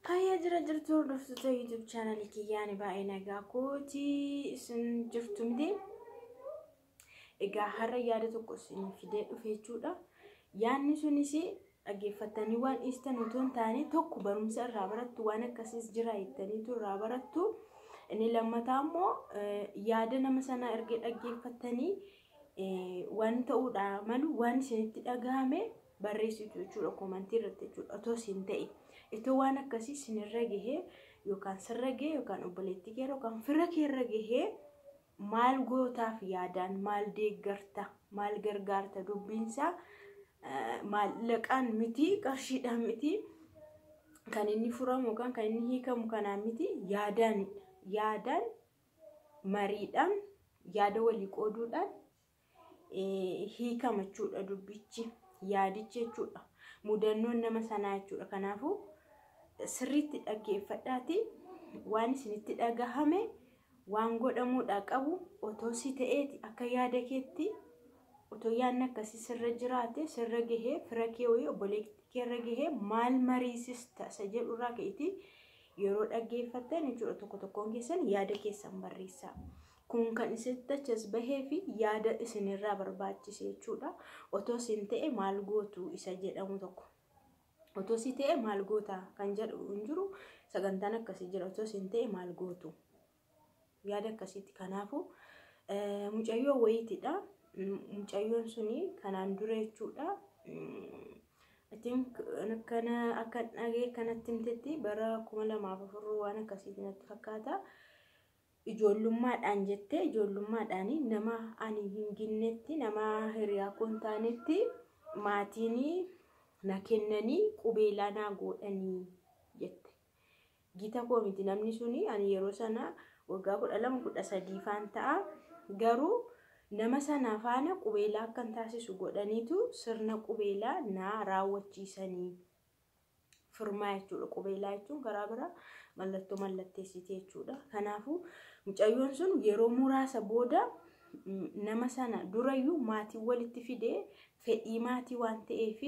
Fayyaa jira jirtu hordoftoota YouTube chaanalii kiyyaani baay'ee nagaa kooti isin jirtu miti. Egaa har'a yaada tokko isin fidee dhufe jechuudha. Yaadni sunis dhaggeeffattanii waan dhiistan otoo hin taane tokko barumsa irraa barattu waan akkasiis jira jettaniitu irraa barattu. Inni lammataa immoo yaada nama sanaa erga dhaggeeffattanii waan ta'uudha malu waan isinitti dhagahame barreessitu jechuudha koomantii irratti jechuudha otoo isin ta'e. Itoo waan akkasii isinirra gahee yookaan sirra gahee yookaan obboleettii kee yookaan fira keerra gahee maal gootaaf yaadaan maal deeggarta maal gargaarta dubbiinsaa maallaqaan miti qarshiidhaan miti kan inni furamu yookaan kan inni hiikamu kanaan miti yaadaan yaadaan mariidhaan yaada walii qooduudhaan hiikama jechuudha dubbichi yaadichi jechuudha mudannoon nama sanaa jechuudha kanaafuu sirriitti dhaggeeffadhaati waan isinitti dhagahame waan godhamuudha qabu otoo si ta'eeti akka yaada keetti otoo yaadni akkasii sirra jiraate sirra gahee fira kee wayii obboleettii keerra gahee maal mariisista isa jedhurraa ka'eeti yeroo dhaggeeffattan jechuudha tokko tokkoon keessan yaada keessan barreessaa. Kun kan isinitti achas bahee fi yaada isinirraa barbaachise jechuudha. Otoo isin ta'e maal gootu isa jedhamu tokko. Otoo si ta'e maal goota kan jedhu hin jiru sagantaan akkasii jira. Otoo isin ta'e maal gootu yaada akkasiitti. Kanaafuu mucayyoo wayiitidha. Mucayyoon suni kanaan dura jechuudha. Akkana akka dhagee kanatti himtetti bara kuma lamaaf afur waan akkasiitti natti fakkaata. Ijoollummaadhaan jettee ijoollummaadhaan nama ani hin ginnetti nama hiriyaa koo hin taanetti maatiin na kennanii qubeelaa naa godhanii jette. Gita koo miti namni suni ani yeroo sana waggaa kudha lama kudha sadii faan ta'a. Garuu nama sana faana qubeelaa akkan taasisu godhaniitu sirna qubeelaa naa raawwachiisanii. Firmaa jechuudha. Qubeelaa jechuun karaa biraa mallattoo mallatteessite jechuudha. Kanaafuu mucayyoon sun yeroo muraasa booda nama sana durayyuu maatii walitti fidee fedhii maatii waan ta'eef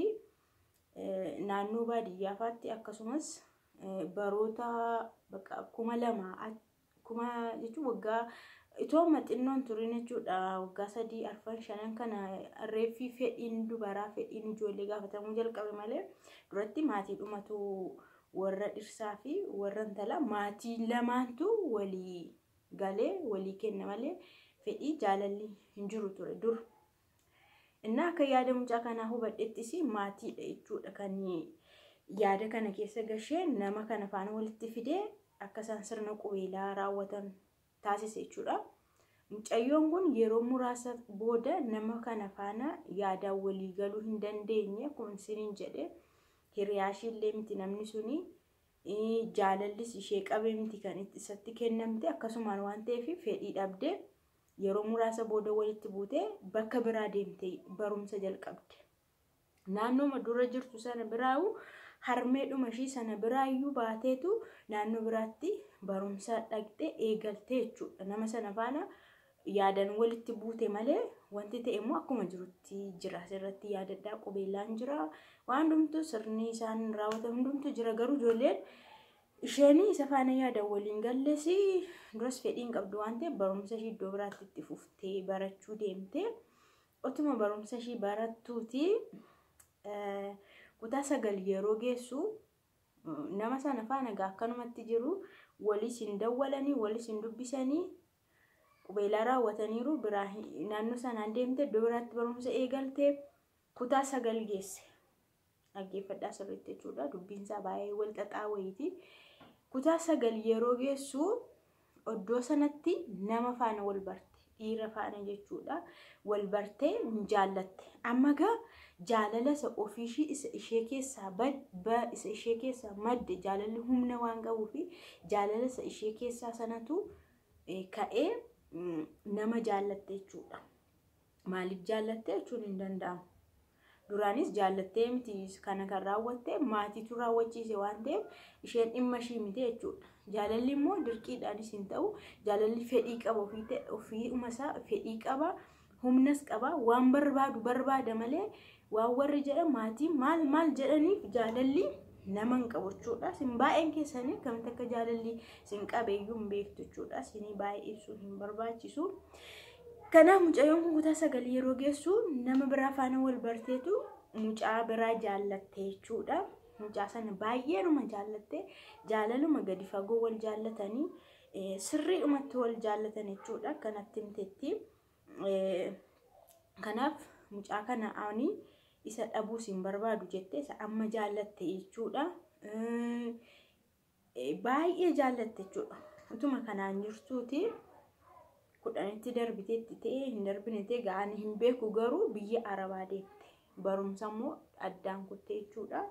naannoo baadiyyaafaatti akkasumas baroota kuma lama kuma jechuun waggaa itoo maxinnoon turin jechuudha waggaa sadii arfan shanan kana reeffii fedhiin dubaraa fedhiin ijoollee gaafatamuu jalqabe malee duratti maatii dhumatu warra dhirsaa fi warra intalaa maatii lamaantu walii galee walii kenna malee fedhii jaalalli hin jiru ture dur. Innaa akka yaada mucaa kanaa hubadhettis maatiidha jechuudha kan yaada kana keessa gashee nama kana faana walitti fidee akka isaan sirna qubeelaa raawwatan taasise jechuudha. Mucayyoon kun yeroo muraasa booda nama kana faana yaadaan walii galuu hin dandeenye kun isiniin jedhe hiriyaashiillee miti namni suni jaalallis ishee qabee miti kan isatti kennamte akkasumaan waan ta'eef fedhii dhabdee yeroo muraasa booda walitti buutee bakka biraa deemtee barumsa jalqabde. Naannooma dura jirtu sana biraayu harmeedhuma ishii sana biraayyuu baateetu naannoo biraatti barumsa dhaqxee eegaltee jechuudha. Nama sana faana yaadan walitti buute malee wanti ta'e immoo akkuma jirutti jira. Asirratti yaadadhaa qubeellaan jira. Waan hundumtuu sirni isaan raawwatan hundumtuu jira. Garuu ijoolleen isheen isa faana yaadan waliin galles duras fedhii hin qabdu waan ta'eef barumsa ishii iddoo biraatti itti fuftee barachuu deemte. Otuma barumsa ishii barattuuti kutaa sagal yeroo geessu nama sana faana gaa akkanumatti jiru walis hin dawwalanii walis hin dubbisanii qubeelaa raawwataniiru biraa naannoo sanaan deemte iddoo biraatti barumsa eegalte kutaa sagal geesse. Dhaggeeffadhaa sirriitti jechuudha dubbiinsaa baay'ee wal xaxaa wayiiti. Kutaa sagal yeroo geessu iddoo sanatti nama faana wal barte dhiira faana jechuudha wal bartee hin jaallatte. Amma gaa jaalala isa ofiishii isa ishee keessaa badda isa ishee keessaa madde jaalalli humna waan qabuu fi jaalala isa ishee keessaa sanatu ka'ee nama jaallatte jechuudha. Maaliif jaallatte jechuun hin danda'amu. Duraanis jaallattee miti kana kan raawwatte maatiitu raawwachiise waan ta'eef isheen dhimma ishii miti jechuudha. Jaalalli immoo dirqiidhaanis hin ta'u jaalalli fedhii qaba ofiiuma isaa fedhii qaba humnas qaba waan barbaadu barbaada malee waan warri jedhan maatiin maal maal jedhaniif jaalalli nama hin qabu jechuudha. Isin baay'een keessanii akkamitti akka jaalalli isin qabeeyyuu hin beektu jechuudha. Isinii baay'ee ibsuun hin barbaachisu. Kanaaf mucayyoon kun kutaa sagalii yeroo geessu nama biraa faana wal barteetu mucaa biraa jaallatte jechuudha. Mucaa sana baay'eenuma jaallatte jaalaluma gadi fagoo wal jaallatanii sirriidhumatti wal jaallatan jechuudha. Kanatti himteetti. Kanaaf mucaa kana ani isa dhabuus hin barbaadu jette isa amma jaallatte jechuudha. Baay'ee jaallatte jechuudha. Utuma kanaan jirtuuti kudhanitti darbiteetti ta'ee hin darbine ta'e ga'anii hin beeku garuu biyya arabaa deemte. Barumsa immoo addaan kutte jechuudha.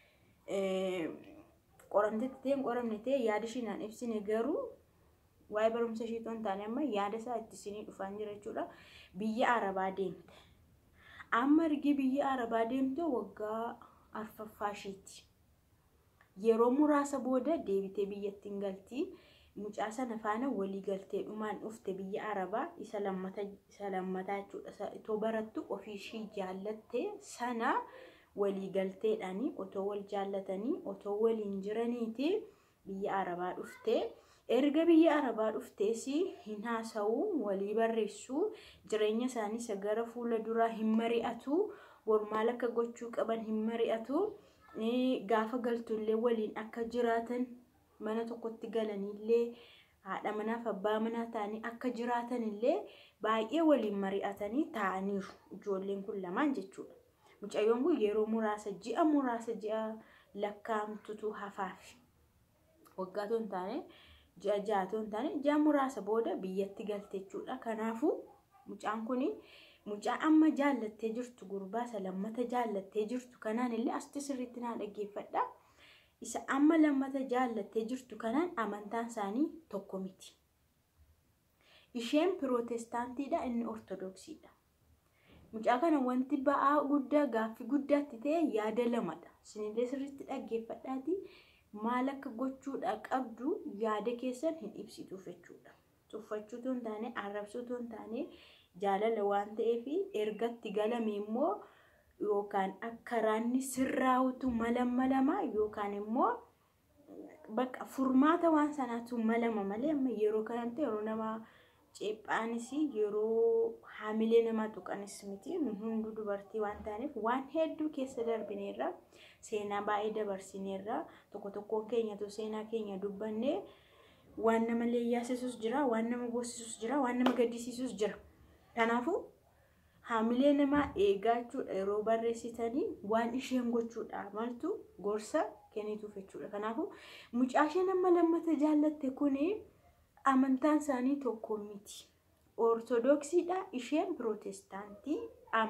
Qoramteetti ta'e hin qoramne ta'e yaada ishiinaan ibsine garuu waa'ee barumsa ishee otoo hin taane amma yaada isaa itti isinii dhufaan jira jechuudha. Biyya arabaa deemte. Amma ergi biyya arabaa deemte waggaa arfaffaa isheeti. Yeroo muraasa booda deebitee biyyattiin galti. Mucaa sana faana walii galtee dhumaan dhufte biyya arabaa isa lammataa jechuudha. Itoo barattu ofii ishii jaallatte sana walii galteedhaani otoo wal jaallatanii otoo waliin jiraniiti biyya arabaa dhufte. Erga biyya arabaa dhuftees hin haasa'u walii barreessu jireenya isaanii isa gara fuula duraa hin mari'atu bor maal akka gochuu qaban hin mari'atu gaafa galtullee waliin akka jiraatan mana tokkotti galanillee haadha manaaf abbaa manaa ta'anii akka jiraatanillee baay'ee waliin mari'atanii ta'aniiru ijoolleen kun lamaan jechuudha. Mucayyoon kun yeroo muraasa ji'a muraasa ji'a lakkaa'amtutu hafaafi. Waggaa otoo hin taane ji'a ja'a otoo hin taane ji'a muraasa booda biyyatti galte jechuudha. Kanaafuu mucaan kun mucaa amma jaallattee jirtu gurbaa isa lammata jaallattee jirtu kanaan illee asitti sirriitti naa dhaggeeffadha. Isa amma lammata jaallattee jirtu kanaan amantaan isaanii tokko miti. Isheen pirootestaantiidha inni ortodoksiidha. Mucaa kana wanti ba'aa guddaa gaaffii guddaatti ta'e yaada lamadha. Isinillee sirriitti dhaggeeffadhaati. maal akka gochuudha qabdu yaada keessan hin ibsituuf jechuudha. Tuffachuutu hin taane arrabsuutu hin taane jaalala waan ta'eef ergatti galame immoo yookaan akka raanni sirraa'utu mala malama yookaan immoo bakka furmaata waan sanaatu malama malee amma yeroo kanatti yeroo nama ceephaanis yeroo haamilee namaa tuqanis miti hunduu dubartii waan taaneef waan hedduu keessa darbineerra. seenaa baay'ee dabarsineerra tokko tokkoon keenyatu seenaa keenya dubbannee waan nama leeyyaasisus jira waan nama boosisus jira waan nama gaddisiisus jira kanaafuu haamilee namaa eegaa jechuudha yeroo barreessitanii waan isheen gochuudha maltu gorsa kennituuf jechuudha kanaafuu mucaa isheen amma lammata jaallatte kuni amantaan isaanii tokko miti ortodoksiidha isheen pirootestaantii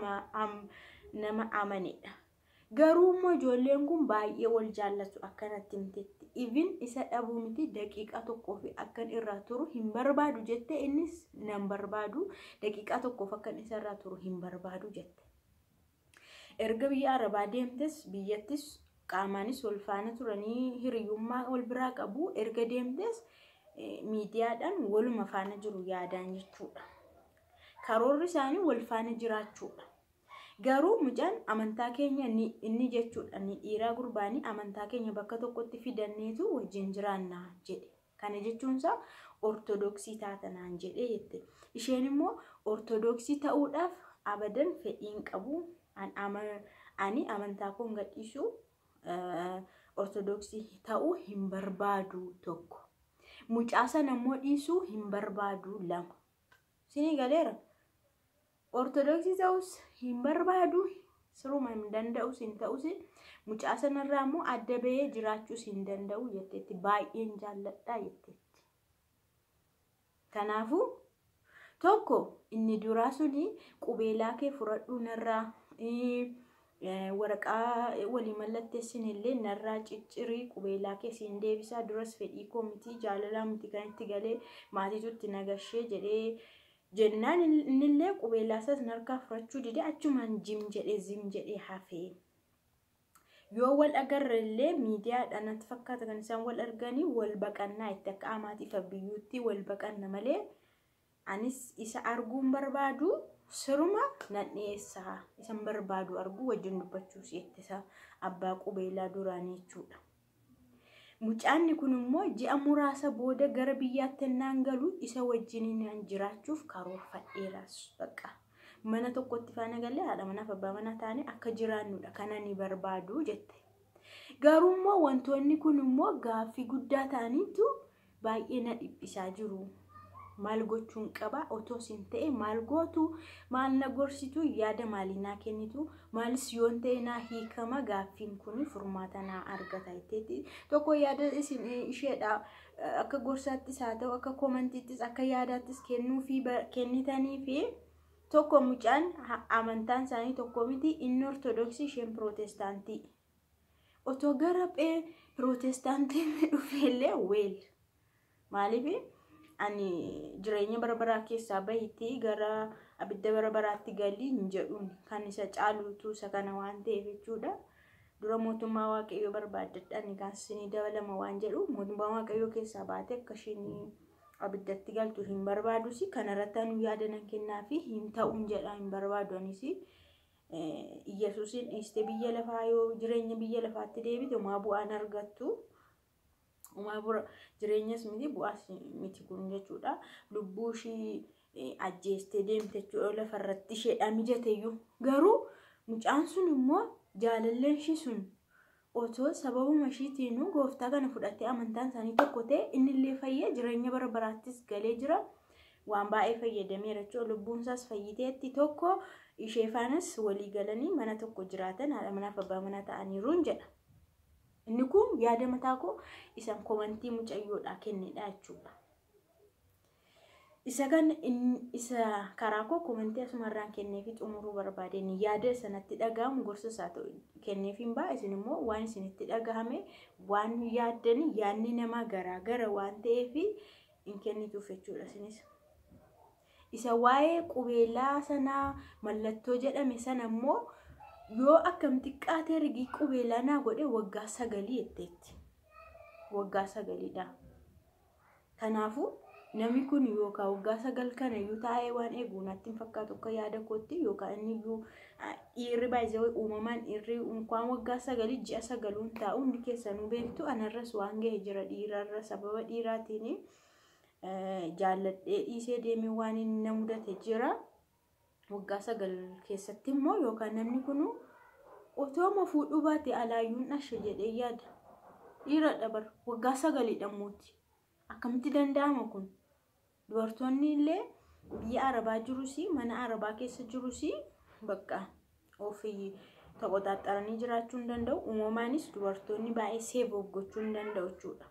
nama amanedha. Garuu immoo ijoolleen kun baay'ee wal jaallatu akkanatti himtetti. Even isa dhabuu miti daqiiqaa tokkoo fi akkan irraa turu hin barbaadu jette innis nan barbaadu daqiiqaa tokkoof akkan isa irraa turu hin barbaadu jette. Erga biyya arabaa deemtes biyyattis qaamaanis wal faana turanii hiriyyummaa wal biraa qabu. Erga deemtes miidiyaadhaan waluma faana jiru yaadaan jechuudha. Karoorri isaanii wal faana jiraachuudha. Garuu mucaan amantaa keenya inni jechuudha ni dhiiraa gurbaanii amantaa keenya bakka tokkotti fidanneetu wajjin jiraannaa jedhe. Kana jechuunsaa ortodoksii taatanaan jedhee jette. Isheen immoo ortodoksii ta'uudhaaf abadan fedhiin qabu. Ani amantaa koon gadhiisu ortodoksii ta'uu hin barbaadu tokko. Mucaa sana immoo dhiisuu hin barbaadu lama. Sinii galeera. Ortodoksii ta'us hin barbaadu siruma hin danda'us hin ta'us mucaa sanarraa immoo adda bahee jiraachuus hin danda'u jetteetti baay'een jaalladhaa jetteetti. Kanaafuu tokko inni duraa suni qubeelaa kee fudhadhuu narraa waraqaa walii mallatteessin illee narraa ciccirii qubeelaa kee siin deebisaa duras fedhii koo miti jaalalaa miti kan itti galee maatiitu itti nagashee jedhee jennaan innillee qubeelaa isaas narkaa fudhachuu didee achumaan jim jedhee zim jedhee hafee. Yoo wal agarre illee miidiyaadhaan natti fakkaata kan isaan wal arganii wal baqannaa itti akka amaatiif biyyuutti wal baqanna malee anis isa arguun barbaadu siruma nan dhiyeessaa isan barbaadu argu wajjin dubbachuus ittisa abbaa qubeelaa duraanii jechuudha. Mucaanni kun immoo ji'a muraasa booda gara biyyaatti ennaan galu isa wajjin jiraachuuf karoorfadheeras baqa. Mana tokkotti faana galee haadha manaaf abbaa manaa taane akka jiraannudha kana ni barbaadu jette. Garuu immoo wantoonni kun immoo gaaffii guddaa ta'aniitu baay'ee na dhiphisaa jiru. Maal gochuun qaba otoo isin ta'e maal gootu maal na gorsitu yaada maalii naa kennitu maalis yoon ta'e naa hiikama gaaffiin kun furmaata naa argata jetteetti tokko yaada isin isheedha akka gorsaattis haa ta'u akka komantiittis akka yaadaattis kennuufi kennitanii fi tokko mucaan amantaan isaanii tokko miti inni ortodoksii isheen pirootestaantii. Otoo gara pirootestaantiin dhufeellee weel maaliif ani jireenya bara baraa keessaa bahitti gara abidda bara baraatti galii hin jedhuun kan isa caaluutu isa kana waan ta'eef jechuudha. Dura mootummaa waaqayyoo barbaaddadhaan kan isinii dabalama waan jedhu mootummaa waaqayyoo keessaa baate akka isheen abiddatti galtu hin barbaadus kanarratti anu yaada nan kennaa fi hin ta'uun jedha hin barbaadu anis. Iyyasuusin dhiistee biyya lafaa yoo jireenya biyya lafaatti deebite maa bu'aan argattu. Uumaa bura jireenyas miti bu'aas miti kun jechuudha. Lubbuu ishii ajjeestee deemte jechuudha lafarratti isheedha mijateyyuu. Garuu mucaan sun immoo jaalalleen ishii sun otoo sababuma ishiitiinuu gooftaa kana fudhattee amantaan isaanii tokko ta'e innillee fayyee jireenya bara baraattis galee jira. Waan baay'ee fayyadameera jechuudha. Lubbuun isaas fayyiteetti tokko ishee faanas walii galanii mana tokko jiraatan haadha manaaf abbaa manaa ta'aniiruun jedha. Inni kun yaada mataa koo isan komantii mucayyoodhaa kennedha jechuudha. Isa kan isa karaa koo komantii asumarraan kennee fi xumuruu barbaadeen yaada sanatti dhagahamu gorsa isaa ta'u kennee fi ba'a isin immoo waan isinitti dhagahame waan yaaddanii yaadni namaa garaa gara waan ta'eef hin kennituuf jechuudha isinis. Isa waa'ee qubeelaa sanaa mallattoo jedhame sana immoo yoo akkam xiqqaatee rigii qubeelaa naa godhe waggaa sagalii jetteetti. Waggaa sagaliidha. Kanaafuu namni kun yookaan waggaa sagal kana iyyuu taa'ee waan eegu natti hin fakkaatu akka yaada kootti yookaan inni iyyuu dhiirri baay'ee uumamaan dhiirri waan waggaa sagalii ji'a sagaluun taa'u hundi keessanuu beektu anarras waan ga'e jira dhiirarra sababa dhiiraatiin jaalladhee dhiisee deemee waan inni na mudate jira. waggaa sagal keessatti immoo yookaan namni kun otooma fuudhuu baate alaayyuun dhashe jedhee yaada. Dhiira dabar waggaa sagalii dhammuuti. Akkamitti danda'ama kun? Dubartoonni illee biyya Arabaa jirus mana Arabaa keessa jirus bakka ofii taphoxaaxaranii jiraachuu hin danda'u. Uumamaanis dubartoonni baay'ee seef gochuu hin danda'u jechuudha.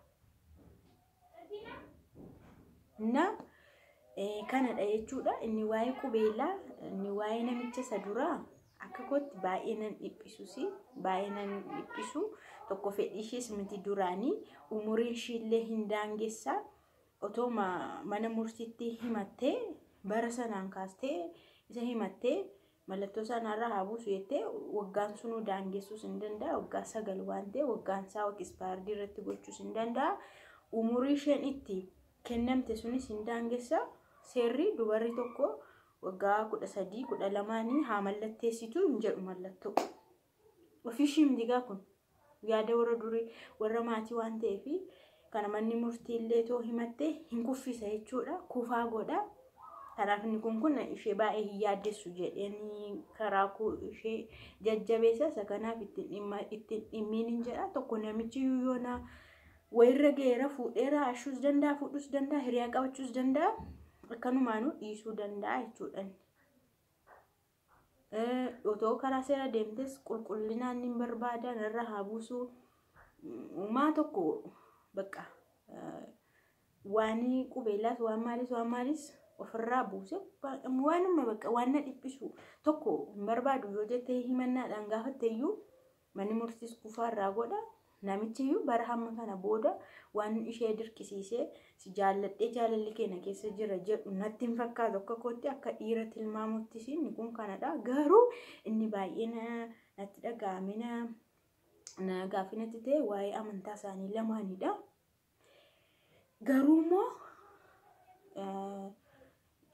Na kanadha jechuudha. Inni waa'ee qubeelaa, inni waa'ee namicha isa duraa akka kootti baay'ee nan dhiphisus baay'ee nan dhiphisu tokko fedhii ishees miti duraanii umuriin ishiillee hin daangessaa otoo mana murtiitti himattee bara sanaan kaastee isa himattee mallattoo sanarraa haa buusu jettee waggaan sunuu daangessuus hin danda'a waggaa sagal waan ta'e waggaan isaa ispaardii irratti gochuus hin danda'a umurii isheen itti kennamte sunis hin daangessa seerri dubarri tokko waggaa kudha sadii kudha lamaanii haa mallatteessitu hin jedhu mallattoo. Ofiishii midigaa kun yaada warra durii warra maatii waan ta'eef kana manni murtii illee too himatte hin kuffisa jechuudha kufaa godha. Kanaaf inni kun kun ishee baay'ee hin yaaddessu jedhanii karaa ishee jajjabeessa isa kanaaf ittiin dhimmiin hin jedha tokko namichi yoona wayirra geera fuudheera ashuus danda'a fuudhuus danda'a hiriyaa qabachuus danda'a. akkanumaanuu dhiisuu danda'a jechuudha. Otoo karaa seera deemtes qulqullinaan ni barbaada narra haa buusu. Uumaa tokko bakka waan qubeellaas waan maalis waan maalis ofirraa buuse waanuma bakka waan na dhiphisu tokko hin barbaadu yoo jettee himannaadhaan gaafatte iyyuu manni murtiis kufaarraa godha. Namichi iyyuu bara hamma kana booda waan ishee dirqisiisee si jaalladhee jaalalli keenya keessa jira jedhu natti hin fakkaatu akka kootti akka dhiira tilmaamuttis inni kun kanadha. Garuu inni baay'ee natti dhaga'ame na gaaffii natti ta'e waa'ee amantaa isaanii lamaanidha. Garuu immoo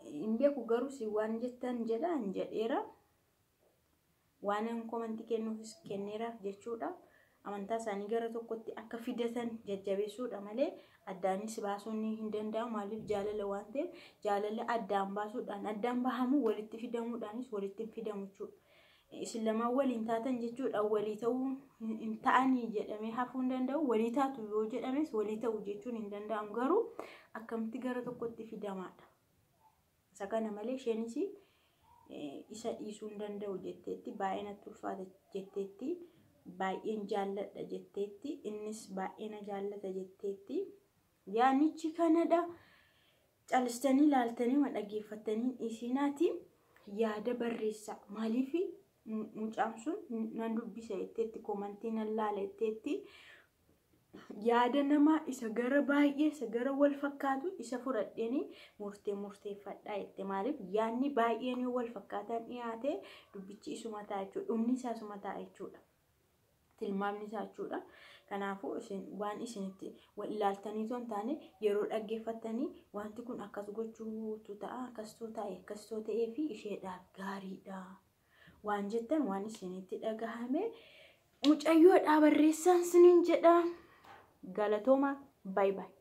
hin beeku garuu si waan jettan jedha hin jedheera waan komantii kennuufis kenneeraaf jechuudha. Amantaa isaanii gara tokkotti akka fidatan jajjabeessuudha malee addaanis baasuun hin danda'amu maaliif jaalala waan ta'eef jaalala addaan baasuudhaan addaan bahamu walitti fidamuudhaanis walitti hin fidamu jechuudha. Isin lamaan waliin taatan jechuudha walii ta'uu hin ta'anii jedhamee hafuu hin danda'u walii taatu yoo jedhames walii ta'u jechuun hin danda'amu garuu akkamitti gara tokkotti fidamaadha. Isa kana malee isheenis isa dhiisuu hin danda'u jetteetti baay'ee natti ulfaata jetteetti baay'een jaalladha jetteetti innis baay'ee na jaallata jetteetti yaanichi kanadha calistanii laaltanii ma dhaggeeffatanii isiinaati yaada barreessaa maaliif mucaan sun nan dubbisa jetteetti komantii nan laala jetteetti yaada namaa isa gara baay'ee isa gara wal fakkaatu isa fudhadheeni murtee murteeffadhaa jette maaliif yaadni baay'een yoo wal fakkaatan dhiyaate dubbichi isuma ta'a jechuudha dhumni isaa isuma ta'a jechuudha tilmaamni isaa jechuudha kanaafuu isin waan isinitti wal ilaaltanii osoo hin taane yeroo dhaggeeffattanii wanti kun akkas gochuutu ta'a akkasitoo ta'e akkasitoo ta'ee fi isheedhaaf gaariidha waan jettan waan isinitti dhagahame mucayyoodhaa barreessaan siniin jedha. galatooma baay baay